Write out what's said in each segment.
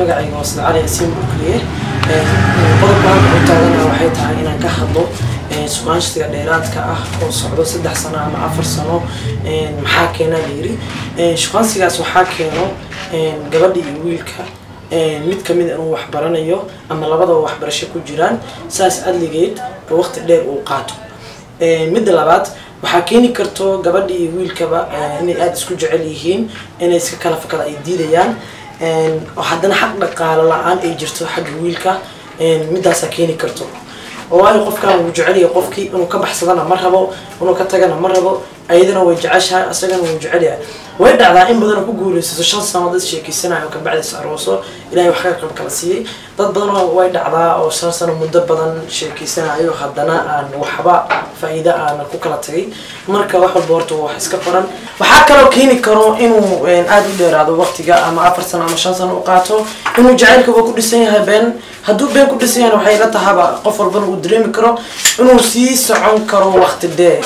magacayga waa sida cali asiin bukliye qodobkan u taagana waxay tahay inaan ka hadlo sugaanshtiga dheeraadka ah oo socdo saddex sano ama afar sano maxaa keena layiri shuqaansigaas waxaa keeno gabadha iyo wiilka mid kamid inuu waxbaranayo ama labadaba waxbarasho ku jiraan saas adligeed waqti dheer uu qaato midda labaad waxaa keeni karto gabadha iyo wiilkaba inay aada isku jecel yihiin inay iska kala fakada ay diidayaan haddana xaq dhaqaalo la-aan ay jirto xagga wiilka midaasaa keeni karto oo waayo qofkan wuu jecelyahay qofkii inuu ka baxsadana ma rabo inuu ka tagana ma rabo ayadana way jeceshahay asagana wuu jecelyahay way dhacdaa in badan ku guulaysato shan sano dad sheekeysanayo kabacdis arooso ilahay wax ka qab kala siiyey dad badan way dhacdaa oo shan sano muddo badan sheekeysanayo haddana aan waxba faa-iida aana ku kala tagay marka wax walba horta wax iska qoran waxaa kaloo keeni karo inuu aada u dheeraado waqtiga ama afar sano ama shan sano u qaato inuu jacaylkaba ku dhisan yahay been hadduu been ku dhisan yahay waxay la tahaba qof walbana uu dareemi karo inuu sii socon karo waqti dheer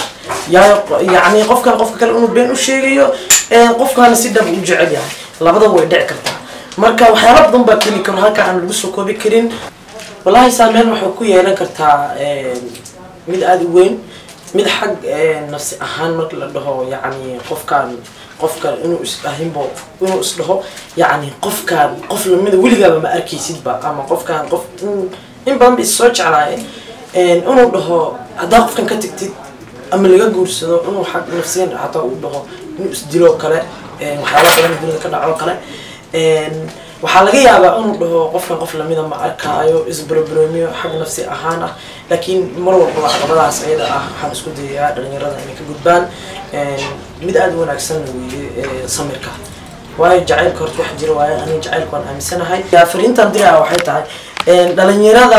yacni qofkan qofka kale inuu been u sheegayo qofkaana si dhab u jecel yahay labadaba way dhici kartaa marka waxyaala badan baa keeni karo halka aan lagu soo koobi karin wallahi saameyn waxay ku yeelan kartaa mid aada u weyn mid xag nafsi ahaan marka la dhaho yacni qofkaan qofkan inuu isdhahinbo inuu isdhaho yacni qofkaan qof lamida weligaaba ma arkaysidba ama qofkaan qof in badan ba is soo jeclaaye inuu dhaho haddaa qofkan ka tagtid ama laga guursado inuu xag nafsiyan hataa uu dhaho inuu isdilo kale waxyaala badan dunida ka dhaco kale waxaa laga yaabaa inuu dhaho qofkan qof lamida ma arkaayo isbarbaroomiyo xag nafsi ahaan ah laakiin mar walbaba caqabadaas ayada ah waxaan isku dayayaa dhalinyarada inay ka gudbaan mid aada u wanaagsan weeye samirka waayo jacaylka horta wax jira waayo aniga jacaylka waan aaminsanahay fariintan diraa waxay tahay dhalinyarada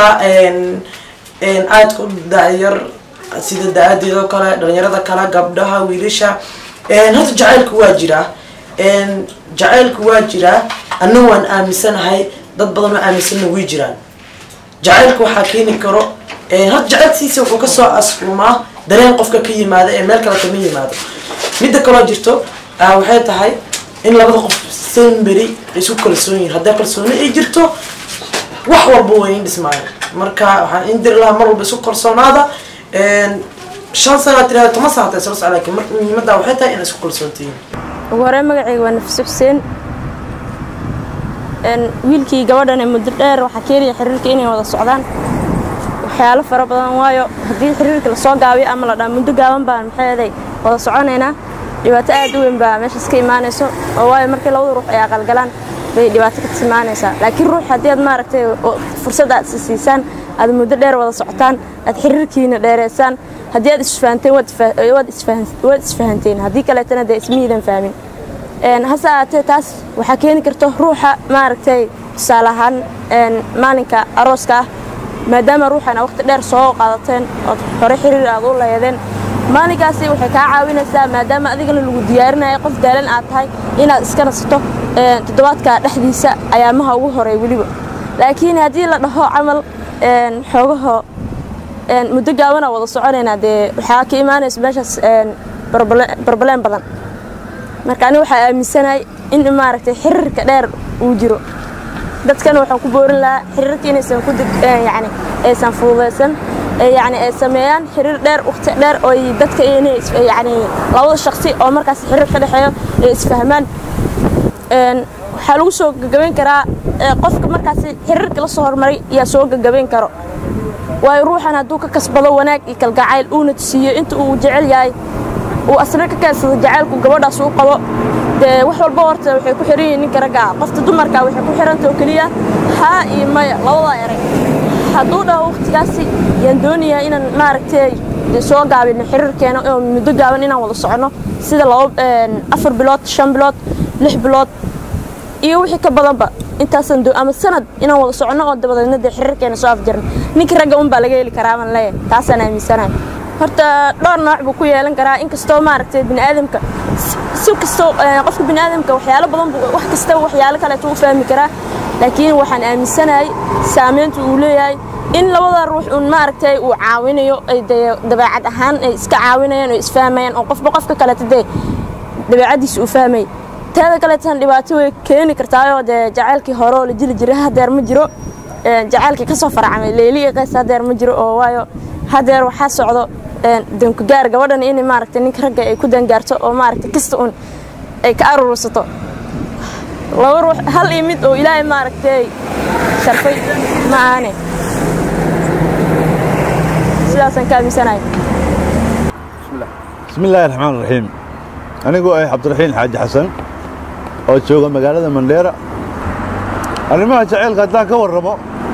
aadka u dayar sida da-adeedoo kale dhalinyarada kale gabdhaha wiilasha horta jacaylka waa jiraa jacaylka waa jiraa anna waan aaminsanahay dad badan oo aaminsanna way jiraan jacaylka waxaa keeni karo horta jacaylkiisa wuxuu kasoo asrumaa dareen qofka ka yimaada ee meel kale kama yimaado midda kaloo jirto waxay tahay in labada qof semberi ay isku kalsoon yihin hadday kalsooni ay jirto wax walba way in dhismaayo marka waxaan in diri lahaa mar walba isku kalsoonaada shan sana tirada toban sana ta isla socda laakiin marka muhiimadda waxay tahay inay isku kalsoontihiin ugu horey magacayga waa nafsi xuseen wiilkii gabadhan ee muddo dheer waxaa keenaya xiriirka inay wada socdaan waxyaalo fara badan waayo haddii xiriirka lasoo gaabiyo ama la dhaa muddo gaaban baan maxaeday wada soconaynaa dhibaato aad u weyn baa meeshaas ka imaanayso oo waayo markii labada ruux ay aqalgalaan bay dhibaato ka timaanaysaa laakiin ruux haddii aad maaragtay fursad aad is siisaan aad muddo dheer wada socotaan aad xiriirkiina dheereysaan haddii aad isfahanteen waad isfahanteen haddii kaleetana dee ismiidan fahmin hase ahaatee taas waxaa keeni karta ruuxa maaragtay tusaale ahaan maalinka arooska ah maadaama ruuxana waqti dheer soo qaadateen ood hore xiriir aad u leedeen maalinkaasi waxay kaa caawinaysaa maadaama adigana lagu diyaarinayo qof daalan aad tahay inaad iska nasato toddobaadka dhexdiisa ayaamaha ugu horey weliba laakiin haddii la dhaho camal xoogaho muddo gaabana wada soconaynaa dee waxaa ka imaanaysa meeshaas barbaleen badan marka aniga waxaa aaminsanahay in maaragtay xiriirka dheer uu jiro dadkana waxaan ku boorin lahaa xiriirka inaysan ku yani aysan fududaysan yani ay sameeyaan xiriir dheer waqti dheer oo dadka inay yani labada shaqsi oo markaas xiriir ka dhexeeyo ay isfahmaan waxaa lagu soo gagabayn karaa qofka markaasi xiriirka la soo hormaray yaa soo gagabayn karo waayo ruuxan hadduu ka kasbado wanaag iyo kalgacayl uuna tusiiyo inta uu jecel yahay uu asna ka keensado jacaylku gabadhaas uu qabo dee wax walba horta waxay ku xiran yihiin ninka ragga ah qofta dumarka waxay ku xiranta oo keliya haa iyo maya labadaa erag hadduu dhaho waqtigaasi yaan doonayaa inaan maaragtay soo gaabino xiriirkeena oo muddo gaaban inaan wada soconno sida laba afar bilood shan bilood lix bilood iyo wixii ka badanba intaasaan ama sanad inaan wada soconno oo dabadeedna dee xiriirkeena soo afjarno ninka ragga unbaa laga heli karaa baan leeyahay taasaan aaminsanahay horta dhowr nooc buu ku yeelan karaa inkastoo maaragtay biniaadamka si kastoo qofka biniaadamka waxyaalo badan wax kasta waxyaalo kaleeto u fahmi karaa laakiin waxaan aaminsanahay saameynta uu leeyahay in labada ruux uun maaragtay uu caawinayo ay dee dabeecad ahaan ay iska caawinayaan oo isfahmayaan oo qofba qofka kaleeto dee dabeecaddiisa uu fahmay teeda kaleetan dhibaato way keeni kartaayoo dee jacaylkii hore oo la jili jiray hadeer ma jiro jacaylkii ka soo farcamay leeli iyo qays hadeer ma jiro oo waayo hadeer waxaa socdo dankugaar gabadhan in maaragtay ninka ragga ay ku dangaarto oo maaragtay kasta un ay ka aruursato laba ruux hal iyo mid oo ilaahay maaragtay sharfay ma aane sidaasaan ka aaminsanahay bismi illaahi raxmaan raxiim anigoo ah cabdiraxiin xaaji xasan oo jooga magaalada mandheera arrimaha jacaylka haddaan ka warramo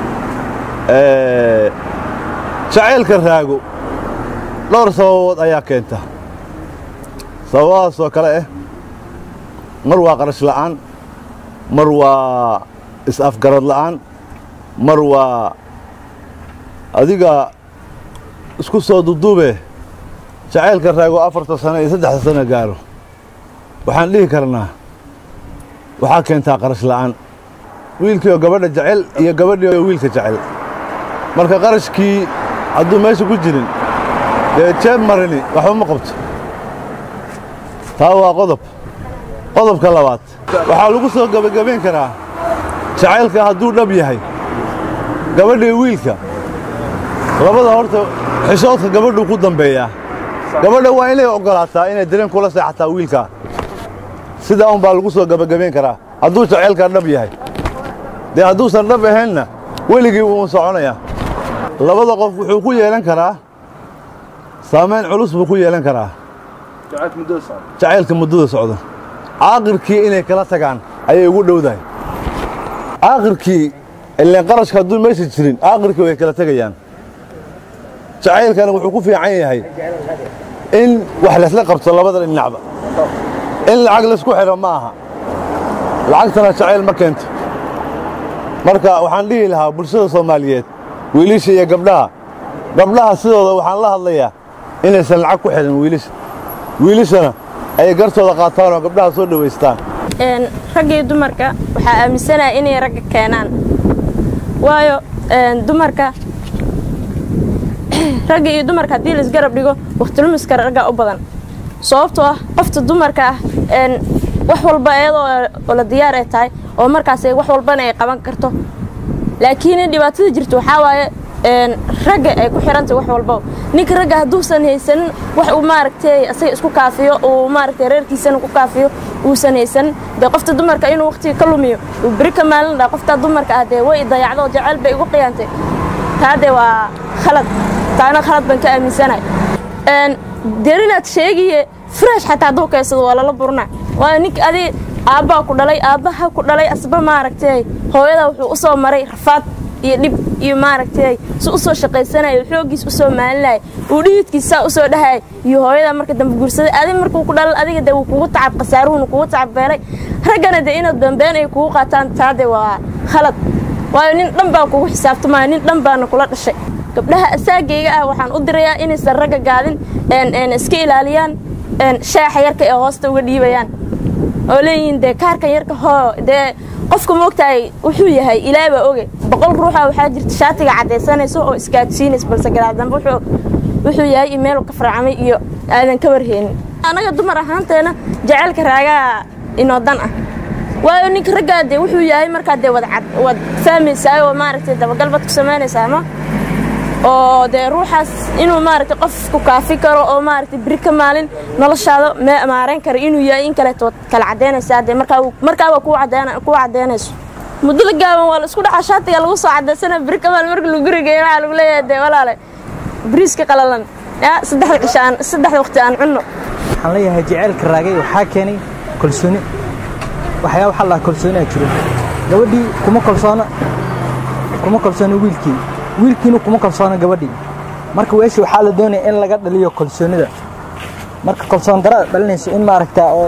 jacaylka raago dhowr sababood ayaa keenta sababadaasoo kale ah mar waa qarash la'aan mar waa is-afgarad la'aan mar waa adiga isku soo duduube jacaylka raago afarta sano iyo saddexda sano gaaro waxaan dhihi karnaa waxaa keentaa qarash la'aan wiilkii oo gabadha jecel iyo gabadhii oo wiilka jecel marka qarashkii hadduu meesha ku jirin dee jeeb marini waxba ma qabto taa waa qodob qodobka labaad waxaa lagu soo gebagabayn karaa jacaylka hadduu dhab yahay gabadhii wiilka labada horta xishoodka gabadhuu ku dambeeyaa gabadha waa inay oggolaataa inay dareen kula seexataa wiilkaa sidaa un baa lagu soo gebagabayn karaa hadduu jacaylkaa dhab yahay dee hadduusan dhab ahaynna weligii wuu soconayaa labada qof wuxuu ku yeelan karaa saamayn culus buu ku yeelan karaa jacaylka muddada socdo caaqirkii inay kala tagaan ayay ugu dhowdahay caaqirkii ileen qarashka hadduu meesha jirin caaqirkii way kala tegayaan jacaylkana wuxuu ku fiican yahay in wax laysla qabto labada dhinacba in lacag laysku xidho ma aha lacagtana jacayl ma keento marka waxaan dhihi lahaa bulshada soomaaliyeed wiilisha iyo gabdhaha gabdhaha sidooda waxaan la hadlayaa inaysan lacag ku xidhan wiilisha wiilishana ay gartooda qaataan oo gabdhaha soo dhowaystaan ragga iyo dumarka waxaa aaminsanaya inay ragga keenaan waayo dumarka ragga iyo dumarka haddii laisgarab dhigo wakhtilumiska ragga u badan sababtoo ah qofta dumarka ah wax walba iyadoo oo la diyaar ay tahay oo markaas wax walbana ay qaban karto laakiin dhibaatada jirta waxaa waaye ragga ay ku xirantay wax walba ninka ragga hadduusan haysanin wax uu maaragtay asaga isku kaafiyo uu maaragtay reerkiisana ku kaafiyo uusan haysanin dee qofta dumarka inuu waqtiga ka lumiyo uu beri ka maalin dhaa qofta dumarka ah dee way dayacdo jacayl bay igu qiyaantay taa dee waa khalad taana khalad baan ka aaminsanahay derinaad sheegiye fresh xataa hadduu kaysado waa lala burnaa waayo ninka adi aabbaa ku dhalay aabbaha ku dhalay asba maaragtay hooyada wuxuu u soo maray rafaad iyo dhib iyo maaragtay si u soo shaqaysanaya xooggiis u soo maalinaya uu dhihidkiisaa u soo dhahaya iyo hooyada marka dambe guursaday adi markuu ku dhalal adiga dee wuu kugu tacab khasaaruhuna kugu tacab beelay raggana dee inaad dambeyn ay kugu qaataan taa dee waa khalad waayo nin dhan baa kugu xisaabtamaya nin dhan baana kula dhashay gabdhaha asaagayga ah waxaan u dirayaa inaysan ragga gaadin iska ilaaliyaan shaaxa yarka ee hoosta uga dhiibayaan oo leeyihiin dee kaarkan yarka hoo dee qofka moogtahay wuxuu yahay ilaahay baa oge boqol ruuxa waxaa jirta shaatiga caddaysanayso oo iskaadsiinaysa balse garaadambe wuxuu yahay iyo meelu ka farcamay iyo aadan ka warheenin annaga dumar ahaanteena jacaylka raagaa inoo dan ah waayo ninka raggaa dee wuxuu yahay markaa dee wad fahmaysaa oo maaragtay dabagal bad ku samaynaysaa ma oo dee ruuxaas inuu maaragtay qof ku kaafi karo oo maaragtay beri ka maalin noloshaada maarayn karo inuu yahay in kaleeto kala caddaynaysaa dee markaaba kuu caddaynayso muddo la gaaban waa la isku dhacaa shaatiga lagu soo caddaysana beri ka maalin marka lagu gurigeeyo waxaa lagu leeyahay dee walaale bariiska qalalan yaa saddexda cisho aan saddexda waqti aan cunno waxaan leeyahay jaceylka raagay waxaa keenay kalsooni waxyaa waxaa lahaa kalsooni aa jiro gabadhii kuma kalsoona kuma kalsoona wiilkii wiilkiina kuma kalsoona gabadhii marka weeshi waxaa la doonaya in laga dhaliyo kalsoonida marka kalsoon darada dhalinayso in maaragtaa oo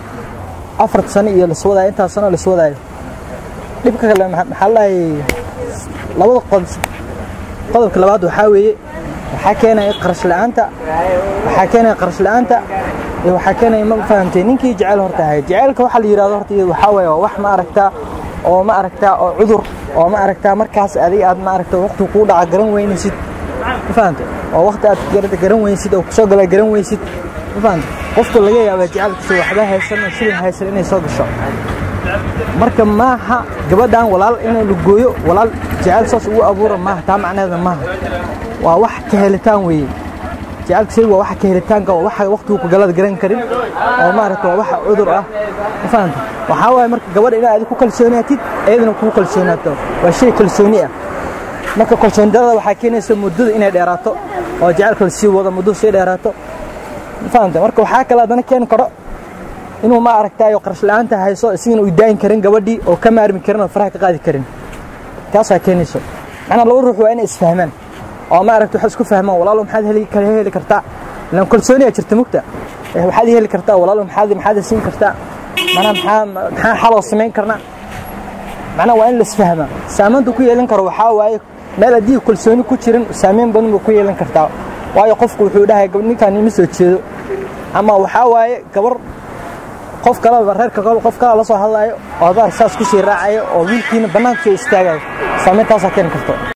afar sano iyo las wadaayo intaas sano las wadaayo dhibka kale maxaa lahay labada qodob qodobka labaad waxaa weeye waxaa keenaya qarash la'aanta waxaa keenaya qarash la'aanta iyo waxaa keenaya ma fahamtay ninkii jecel horta ahayd jecelka waxaa la yidhahdo horta iyadu waxaa weeye waa wax ma aragtaa oo ma aragtaa oo cudur oo ma aragtaa markaas adiga aad ma aragta waqti kuu dhaca garan weynaysid ma fahamtay oo waqti aad garan weynaysid oo kusoo gala garan weysid ma fahamtay qofka laga yaabaa jacaylkiisa waxba haysan shilin haysan inay soo gasho marka maaha gabadhan walaal inay la gooyo walaal jacayl saas ugu abuura maaha taa macneeda maaha waa wax ka helitaan weeye jacaylka shayga waa waxa ka helitaanka waa waxa waqtigu ku galad garan karin oo maaragta waa waxa cudur ah ma fahanta waxaa waaye marka gabadha inaad adiga ku kalsoonaatid iyadana kugu kalsoonaato waa shay kalsooni ah marka kalsooni darada waxaa keenaysa muddada inay dheeraato oo jacaylka la sii wado muddada sii dheeraato ma fahanta marka waxaa kale haddana keeni karo inuu ma aragtaayo qarash la'aanta hayso isigana uu daayin karin gabadhii oo ka maarmi karin oo faraha ka qaadi karin taasaa keenayso macnaa laba ruux waa inay isfahmaan oo ma aragta waxay isku fahmaan walaalo maxaad heli kala heli kartaa ilaan kalsooniyaa jirta mugta Eh, waxaad ii heli kartaa walaalo maxaad maxaad i siin kartaa manaa maxaa maxaa xaloo samayn karnaa macnaa waa in la isfahmaa saamaynta ku yeelan karo waxaa waaye meel haddii kalsooni ku jirin saamayn badan buu ku yeelan kartaa waayo qofku wuxuu dhahay gab- ninkaan ima soo jeedo ama waxaa waaye gabar qof kaleba reerka kale qof kale la soo hadlaayo oo adaa saas ku sii raacayo oo wiilkiina bannaanka soo istaagayo saameyntaasaa keeni karto